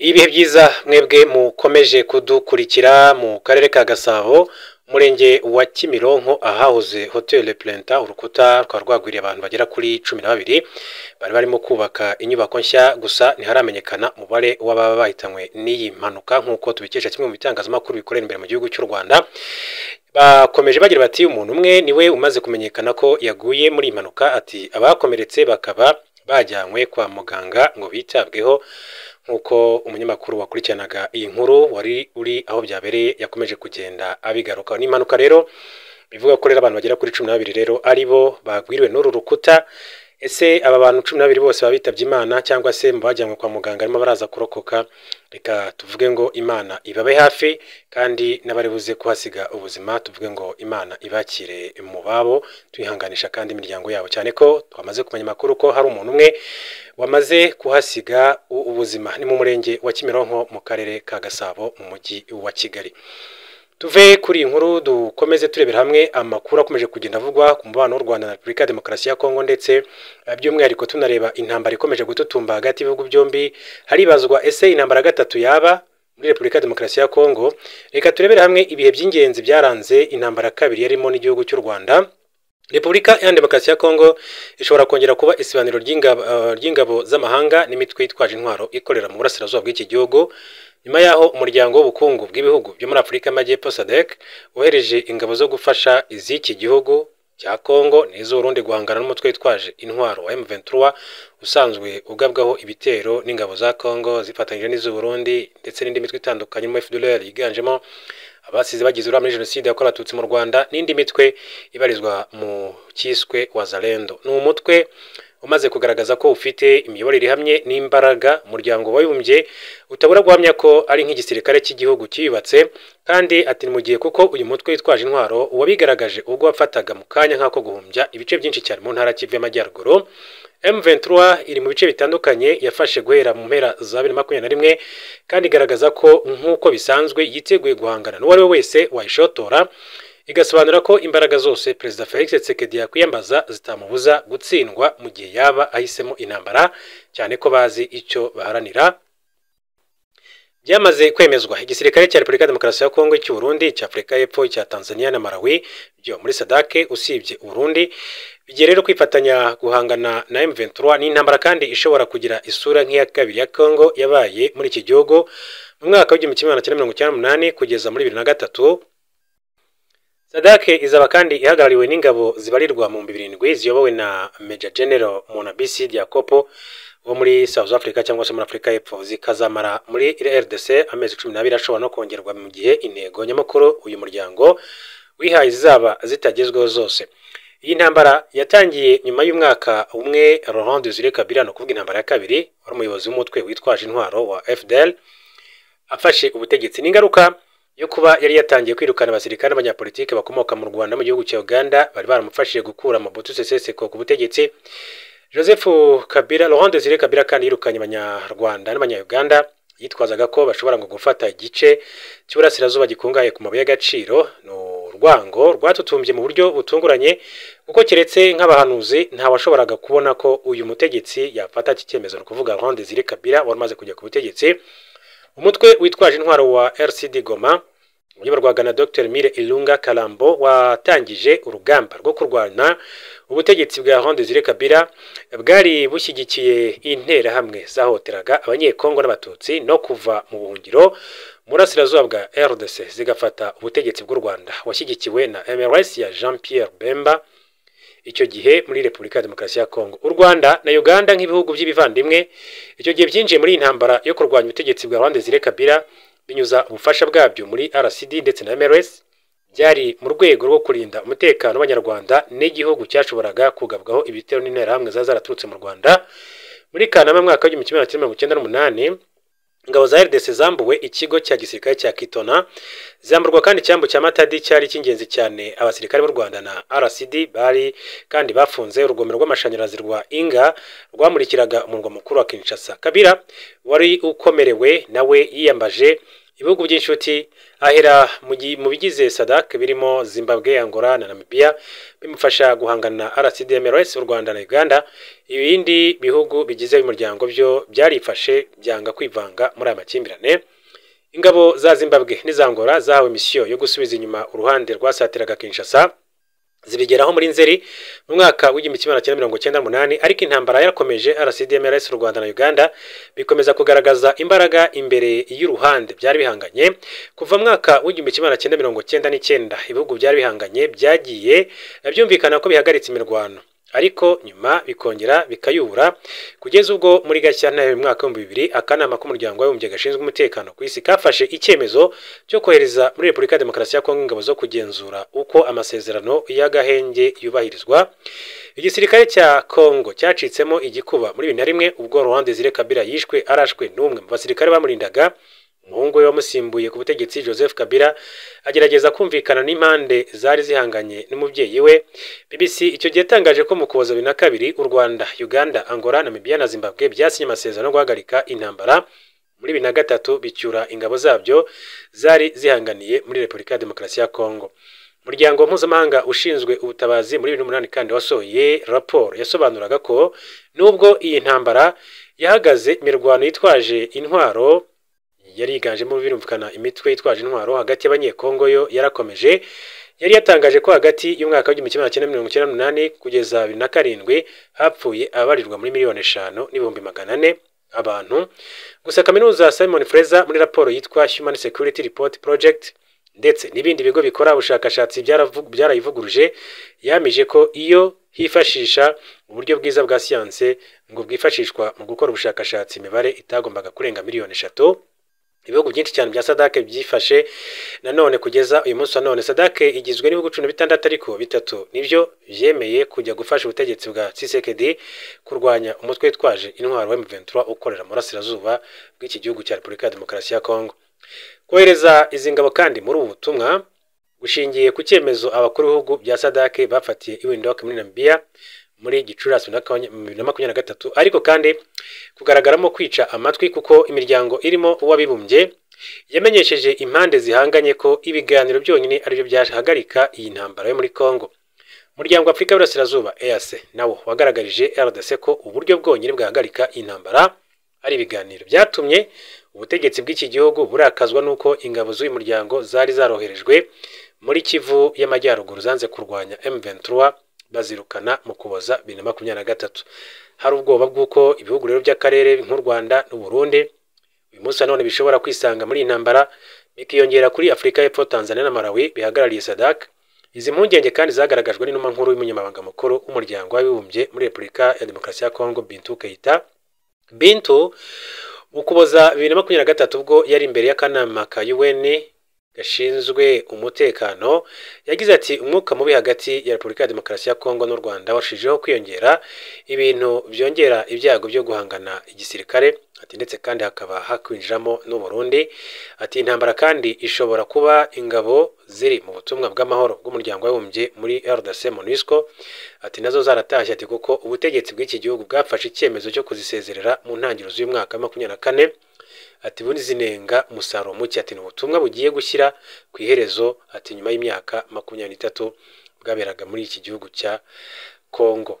ibihe byiza mwebwe mukomeje kudukurikira mu karere ka gasabo umurenge wa kimironko ahahoze hoteli purenta urukuta rukaba rwagwiriye abantu bagera kuri cumi na babiri bari barimo kubaka inyubako nshya gusa ntiharamenyekana umubare w'ababa bahitanywe n'iyi mpanuka nk'uko tubikesha kimwe mu bitangazamakuru bikorera imbere mu gihugu cy'u rwanda bakomeje bagira bati umuntu umwe niwe umaze kumenyekana ko yaguye muri iyi mpanuka ati abakomeretse bakaba bajyanywe kwa muganga ngo bitabweho nk'uko umunyamakuru wakurikiranaga iyi nkuru wari uri aho byabereye yakomeje kugenda abigarukaho ni impanuka rero bivuga ko rero abantu bagera kuri cumi na babiri rero ari bo bagwiriwe n'uru rukuta ese aba bantu cumi n'abiri bose baba bitabye imana cyangwa se mu bajyanwe kwa muganga arimo baraza kurokoka reka tuvuge ngo imana ibabe hafi kandi n'abari buze kuhasiga ubuzima tuvuge ngo imana ibakire mu babo tuyihanganisha kandi imiryango yabo cyane ko twamaze kumenya amakuru ko hari umuntu umwe wamaze kuhasiga u- ubuzima ni mu murenge wa kimironko mu karere ka gasabo mu mujyi wa kigali tuve kuri iyi nkuru dukomeze turebera hamwe amakuru akomeje kugenda avugwa ku mubano w'u rwanda na repubulika ya demokarasi ya kongo ndetse eh, by'umwihariko tunareba intambara ikomeje gututumba hagati y'ibihugu byombi haribazwa ese intambara ya gatatu yaba muri repubulika ya demokarasi ya kongo reka turebere hamwe ibihe by'ingenzi byaranze intambara ya kabiri yarimo n'igihugu cy'u rwanda repubulika iharanira demokarasi ya kongo ishobora kongera kuba isibaniro ry'ingabo eh, ry'ingabo z'amahanga n'imitwe yitwaje intwaro ikorera mu burasirazuba bw'iki gihugu nyuma y'aho umuryango w'ubukungu bw'ibihugu byo muri afurika y'amajyepfo sadek wohereje ingabo zo gufasha iz'iki gihugu cya kongo n'iz'urundi guhangana n'umutwe witwaje intwaro wa m23 usanzwe ugabwaho ibitero n'ingabo za kongo zifatanyije n'iz'uburundi ndetse n'indi mitwe itandukanye mu fdlr yiganjemo abasize bagize uruhare muri jenoside yakorewe abatutsi mu rwanda n'indi mitwe ibarizwa mu cyiswe wazalendo ni umutwe umaze kugaragaza ko ufite imiyoborere ihamye n'imbaraga umuryango wabibumbye utabura guhamya ko ari nk'igisirikare cy'igihugu cyiyubatse kandi ati mu gihe kuko uyu mutwe witwaje intwaro wabigaragaje ubwo wafataga mu kanya nk'ako guhumbya ibice byinshi cyane mu ntara kivu y'amajyaruguru M23 iri mu bice bitandukanye yafashe guhera mu mpera za 2021 kandi igaragaza ko nk'uko bisanzwe yiteguye guhangana n'uwo ari we wese wayishotora igasobanura ko imbaraga zose perezida felix tshisekedi yakwiyambaza zitamubuza gutsindwa mu gihe yaba ahisemo intambara cyane ko bazi icyo baharanira byamaze kwemezwa igisirikare cya repubulika ya demokarasi ya kongo cy'uburundi cya afurika y'epfo icya tanzania na malawi byo muri sadake usibye uburundi bigiye rero kwifatanya guhangana na m23 n'intambara kandi ishobora kugira isura nk'iya kabiri ya kongo yabaye muri iki gihugu mu mwaka w'igihumbi kimwe magana cyenda mirongo icyenda n'umunani kugeza muri bibiri na gatatu sadake izaba kandi ihagarariwe n'ingabo zibarirwa mu bihumbi birindwi ziyobowe na meja general monabisi diakopo wo muri South Africa cyangwa se muri Afurika y'Epfo zikazamara muri RDC amezi cumi n'abiri ashobora no kongerwa mu gihe intego nyamukuru uyu muryango wihaye zizaba zitagezweho zose iyi ntambara yatangiye nyuma y'umwaka umwe Laurent Desire Kabila ni ukuvuga intambara ya kabiri wari umuyobozi w'umutwe witwaje intwaro wa FDL afashe ubutegetsi n'ingaruka yo kuba yari yatangiye kwirukana abasirikare n'abanyapolitiki bakomoka mu Rwanda mu gihugu cya Uganda bari baramufashije gukura Mobutu Sese Seko ku butegetsi joseph kabila laurent desire kabila kandi yirukanye abanyarwanda n'abanyayuganda yitwazaga ko bashobora ngo gufata igice cy'iburasirazuba gikungahaye ku mabuye y'agaciro ni urwango rwatutumbye mu buryo butunguranye kuko keretse nk'abahanuzi ntawashoboraga kubona ko uyu mutegetsi yafata iki cyemezo ni ukuvuga laurent desire kabila wari umaze kujya ku butegetsi umutwe witwaje intwaro wa rcd goma uyoborwaga na dr mire irunga karambo watangije urugamba rwo kurwana ubutegetsi bwa Laurent Desire Kabila bwari bushyigikiye interahamwe zahoteraga abanyekongo n'abatutsi no kuva mu buhungiro mu burasirazuba bwa RDC zigafata ubutegetsi bw'u Rwanda washyigikiwe na MRS ya Jean Pierre Bemba icyo gihe muri Repubulika ya Demokarasi ya Kongo u Rwanda na Uganda nk'ibihugu by'ibivandimwe icyo gihe byinjiye muri iyi ntambara yo kurwanya ubutegetsi bwa Laurent Desire Kabila binyuza ubufasha bwabyo muri RCD ndetse na MRS byari mu rwego rwo kurinda umutekano w'abanyarwanda n'igihugu cyashoboraga kugabwaho ibitero n'interahamwe zari zaraturutse mu rwanda muri kanama mu mwaka w'igihumbi kimwe magana cyenda mirongo icyenda n'umunani ingabo za rdc zambuwe ikigo cya gisirikare cya kitona zamburwa kandi icyambu cya matadi cyari icy'ingenzi cyane abasirikare b'u rwanda na rcd bari kandi bafunze urugomero rw'amashanyarazi rwa inga rwamurikiraga umurwa mukuru wa kinshasa kabira wari ukomerewe nawe yiyambaje ibihugu by'inshuti ahera mu gi- mu bigize sadak birimo zimbabwe angola na namibia bimufasha guhangana na rcdmrs u rwanda na uganda ibindi bihugu bigize uyu muryango byo byarifashe byanga kwivanga muri aya makimbirane ingabo za zimbabwe n'iza angola zahawe misiyo yo gusubiza inyuma uruhande rwasatiraga kinshasa zibigeraho muri nzeri mu mwaka w'igihumbi kimwe magana cyenda mirongo cyenda n'umunani ariko intambara yarakomeje rcdmrs u rwanda na uganda bikomeza kugaragaza imbaraga imbere y'uruhande byari bihanganye kuva mu mwaka w'igihumbi kimwe magana cyenda mirongo cyenda n'icyenda ibihugu byari bihanganye byagiye byumvikana ko bihagaritse imirwano ariko nyuma bikongera bikayubura kugeza ubwo muri gashyantare mu mwaka w'ibihumbi bibiri akanama k'umuryango w'abibumbye gashinzwe umutekano ku isi kafashe icyemezo cyo kohereza muri repubulika ya demokarasi ya kongo ingabo zo kugenzura uko amasezerano y'agahenge yubahirizwa igisirikare cya kongo cyacitsemo igikuba muri bibiri na rimwe ubwo Laurent Desire Kabila yishwe arashwe n'umwe mu basirikare bamurindaga umuhungu we wamusimbuye ku butegetsi joseph kabila agerageza kumvikana n'impande zari zihanganye n'umubyeyi we bbc icyo gihe yatangaje ko mu kuboza bibiri na kabiri u rwanda uganda angola namibia na zimbabwe byasinye amasezerano yo guhagarika intambara muri bibiri na gatatu bicyura ingabo zabyo zari zihanganiye muri repubulika ya demokarasi ya kongo umuryango mpuzamahanga ushinzwe ubutabazi muri bibiri n'umunani kandi wasohoye raporo yasobanuraga ko nubwo iyi ntambara yahagaze imirwano yitwaje intwaro yari yiganjemo birumvikana imitwe yitwaje intwaro hagati y'abanyekongo yo yarakomeje yari yatangaje ko hagati y'umwaka w'igihumbi kimwe magana cyenda mirongo icyenda n'umunani kugeza bibiri na karindwi hapfuye abarirwa muri miliyoni eshanu n'ibihumbi magana ane abantu gusa kaminuza simon fraser muri raporo yitwa human security report project ndetse n'ibindi bigo bikora ubushakashatsi byaravu- byarayivuguruje yamije ko iyo hifashisha uburyo bwiza bwa siyanse ngo bwifashishwa mu gukora ubushakashatsi imibare itagombaga kurenga miliyoni eshatu ibihugu byinshi cyane bya sadake byifashe nanone kugeza uyu munsi wa none sadake igizwe n'ibihugu cumi na bitandatu ariko bitatu nibyo byemeye kujya gufasha ubutegetsi bwa cisekedi kurwanya umutwe witwaje intwaro wa M23 ukorera mu burasirazuba bw'iki gihugu cya repubulika ya demokarasi ya kongo kohereza izi ngabo kandi muri ubu butumwa bushingiye ku cyemezo abakuru b'ibihugu bya sadake bafatiye iwindok muri namibia muri gicurasi bibiri na makumyabiri na gatatu ariko kandi kugaragaramo kwica amatwi kuko imiryango irimo uw'abibumbye yamenyesheje impande zihanganye ko ibiganiro byonyine aribyo byahagarika iyi ntambara yo muri congo umuryango w'afurika y'uburasirazuba eas nawo wagaragarije rdc ko uburyo bwonyine bwahagarika iyi ntambara ari ibiganiro byatumye ubutegetsi bw'iki gihugu burakazwa n'uko ingabo z'uyu muryango zari zaroherejwe muri kivu y'amajyaruguru zanze kurwanya m23 bazirukana mu kuboza bibiri na makumyabiri na gatatu hari ubwoba bw'uko ibihugu rero by'akarere nk'u rwanda n'u Burundi uyu munsi nanone bishobora kwisanga muri iyi ntambara bikiyongera kuri afurika y'epfo tanzania na malawi bihagarariye sadak izi mpungenge kandi zagaragajwe n'inuma nkuru y'umunyamabanga mukuru w'umuryango w'abibumbye muri repubulika ya demokarasi ya kongo bintu keita bintu mu kuboza bibiri na makumyabiri na gatatu ubwo yari imbere y'akanama ka un gashinzwe umutekano yagize ati umwuka mubi hagati ya repubulika ya demokarasi ya kongo n'u rwanda warushijeho kwiyongera ibintu byongera ibyago byo guhangana igisirikare ati ndetse kandi hakaba hakwinjiramo n'u Burundi ati intambara kandi ishobora kuba ingabo ziri mu butumwa bw'amahoro bw'umuryango w'abibumbye muri RDC MONUSCO ati nazo zaratashye ati kuko ubutegetsi bw'iki gihugu bwafashe icyemezo cyo kuzisezerera mu ntangiriro z'uyu mwaka wa makumyabiri na kane ati ubundi zinenga umusaruro muke ati ni ubutumwa bugiye gushyira ku iherezo ati nyuma y'imyaka makumyabiri n'itatu bwaberaga muri iki gihugu cya kongo